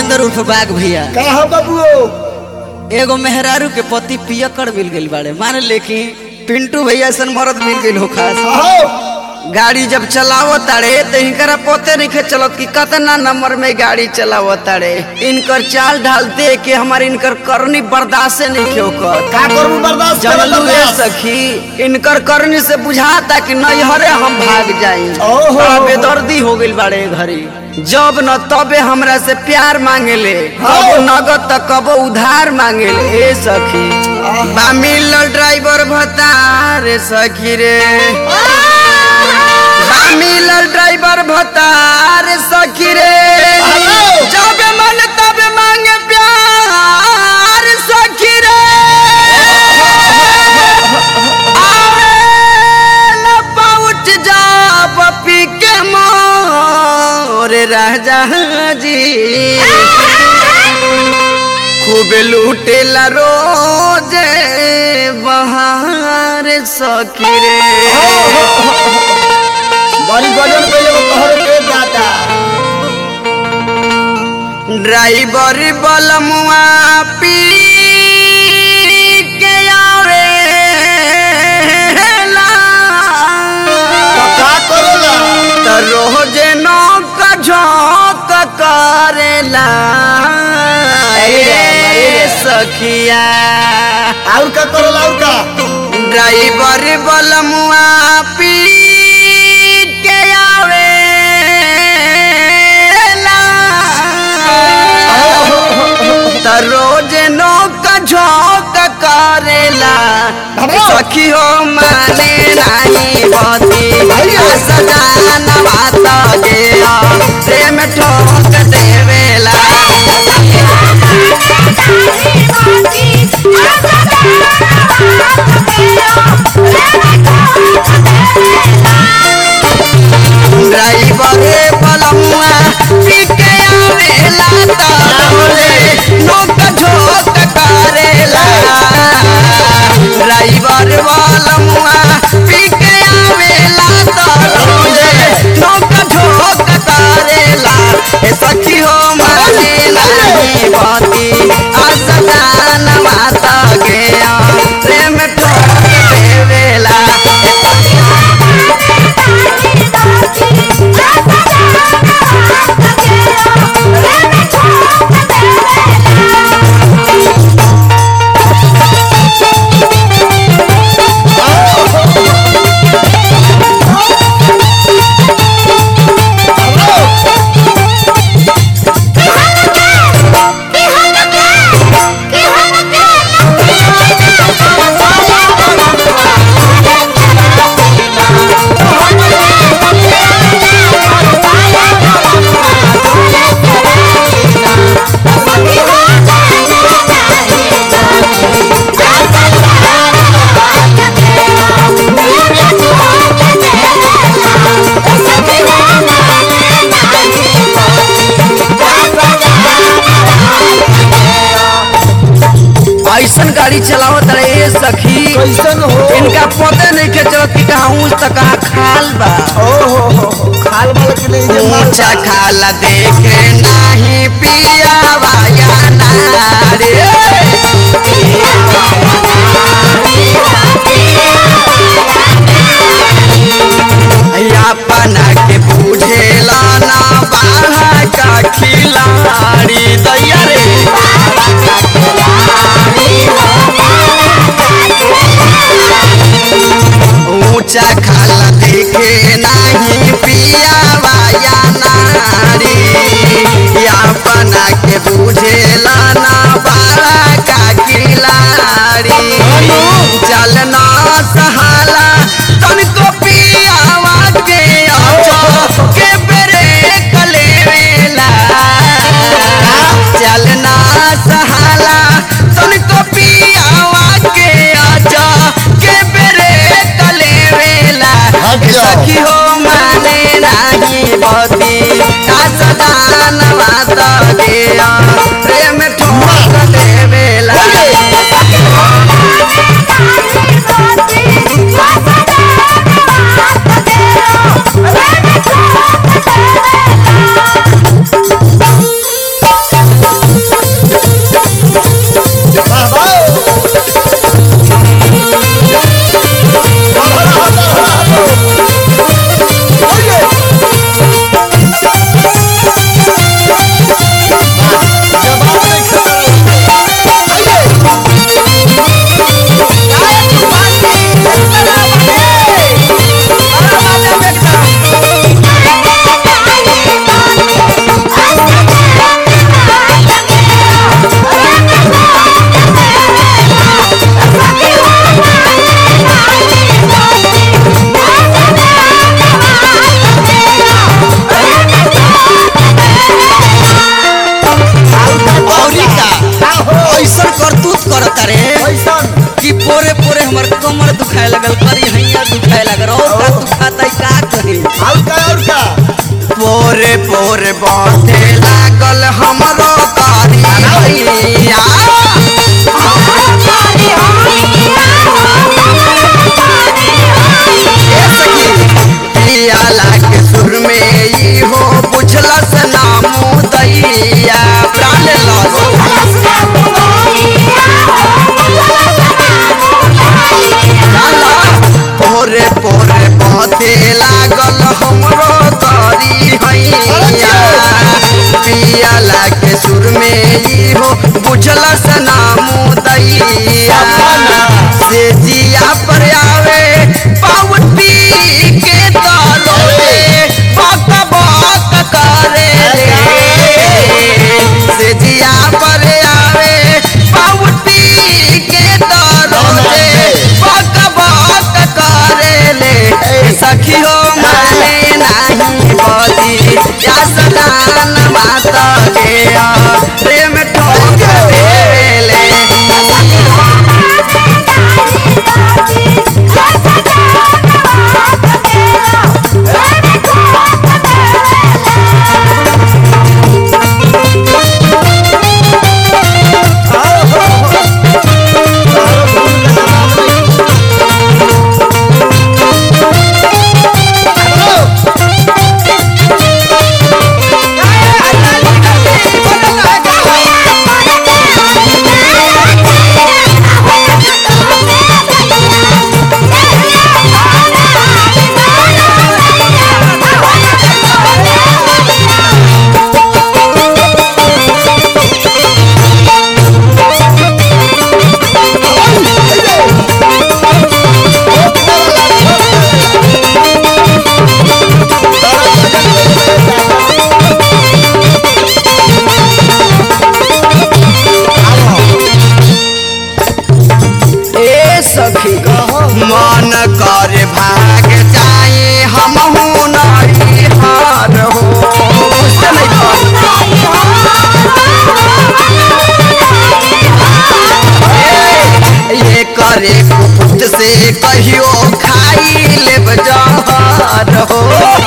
धर्मेंद्र उर्फ बाघ भैया का हो बाबू एगो मेहरारू के पति पियकड़ मिल गइल बाड़े मान लेकिन पिंटू भैया ऐसा मरद मिल गइल हो खास हो गाड़ी जब चलावो ताड़े तो इनकरा पोते नहीं चलत कि कतना नंबर में गाड़ी चलावो ताड़े इनकर चाल ढाल दे के हमारे इनकर करनी बर्दाश्त नहीं क्यों कर का करबू बर्दाश्त कर जनलू ए बर्दाश्त सखी इनकर करनी से बुझाता कि नैहरे हम भाग जाई ओहो। बेदर्दी हो गइल बाड़े घरी जब न तबे हमरा से प्यार मांगेले हाँ। कबो नगद त कबो उधार मांगेले ए सखी आहा। बा मिलल ड्राइवर भतार सखी रे बा मिलल ड्राइवर भतार सखी रे हेलो। जब मन तब मांगे प्यार सखी रे आवेला पहुँच जाब पी के मोर राजा जी खूब लूटेला रोज बहार सखी रे बड़ी गजल पे एगो तोहर के दाता ड्राइवर बलमुआ पी के आवेला तो का करोला त रोज नौक झोंक करेला अरे राम, अरे ए राम। सखिया और का करोला और का ड्राइवर बलमुआ पी के आवेला त रोज नौक झोंक करेला बाबा। सखी हो माने नाही बती सजान बात गया प्रेम ठोक देवेला ड्राइवर बलमुआ पी के आवेला त रोज नौक झोंक करेला ड्राइवर बलमुआ पी के आवेला त रोज नौक झोंक करेला ए सखी हो माने नाही बाती असदान मात गया प्रेम ठोक देवेला ऐसन गाड़ी चलावत रहे सखी कैसन हो इनका पता नहीं के चलत कि कहाँ ऊँच त कहाँ खाल बा ओ हो हो हो। खाल वाला के नहीं जे माल ऊंचा खाल देखे नाही पिया वाया नारे अपना के बुझेला ना बाढ़ का खिलाड़ी दैया रे ऊंचा खाला देखे नहीं पिया वाया नारी अपना के बुझेला ना बाड़ा का किलाड़ी चलना सहाला तनको पियावा के आचो के बेरे कलेवेला चलना सहाला तनको पियावा के आचो के बेरे कलेवेला हमर कमर दुखाए लगल करी हैया दुखाए लगल और का दुखाता का करी और का और का पोरे पोरे बाटे लागल हमरो कारी हैया ए सखी, पियाला के सुर में ई हो बुझलस नामू दैया प्राण लस लाला पोरे पोरे बाटे लागल हमरो कारी हैया पियाला के सुर में ई हो बुझलस नामू दैया से जिया पर आवे पावती के तालो रे बक बक करे रे से जिया पर आवे पावती के तालो रे बक बक करे ले सखी हो माने नहीं बदी या सदान माता के प्रेम ठोक देले आओ हो हो तारो फूल लगावा आओ ए सखी मन कर भाग जाए हम नहीं हार हो बुझते नहीं तो? ए, ये करे कुपुत से कहियो खाई लेब जहर हो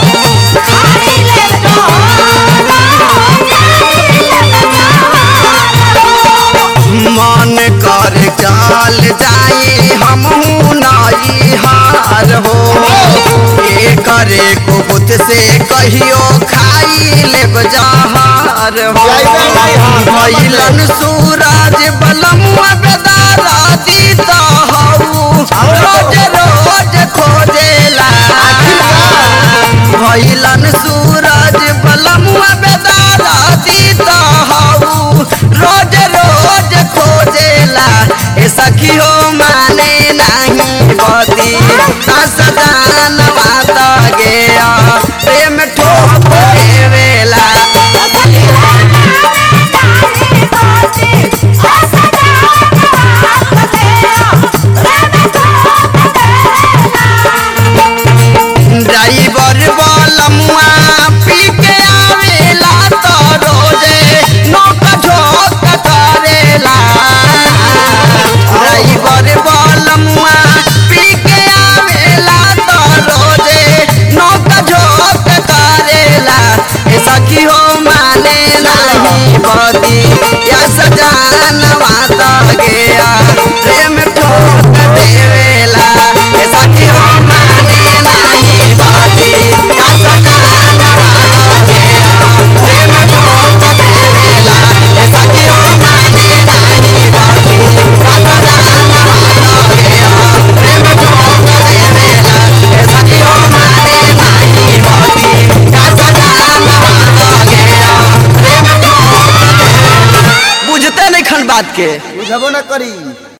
मन कर चल जाए हम नहीं हार हो ये करे कुपुत से कहियो खाई लेब जहर हो जाइबे नहीं हार। भइलन सूरज बलमुआ बेदारा दीता हऊ रोज रोज खोजेला भइलन सूरज बलमुआ बेदारा दीता हऊ रोज रोज खोजेला ए सखी हो माने नहीं बदी सदान माता गया प्रेम ठोक देवेला ड्राइवर बलमुआ पी के आवेला तो रोजे नोक झोक करेला ड्राइवर बलमुआ पी के आवेला तो रोजे नोक झोक करेला ए सखी हो माने नहीं बदी या सजान माता गया प्रेम ठोक देवेला ए सखी हो माने नहीं बदी या सजान माता गया प्रेम ठोक देवेला ए सखी हो माने नहीं बदी या सजान माता गया प्रेम ठोक देवेला ए सखी हो माने नहीं बदी या सजान माता गया प्रेम ठोक बुझते नहीं खन बात के बुझबो न करी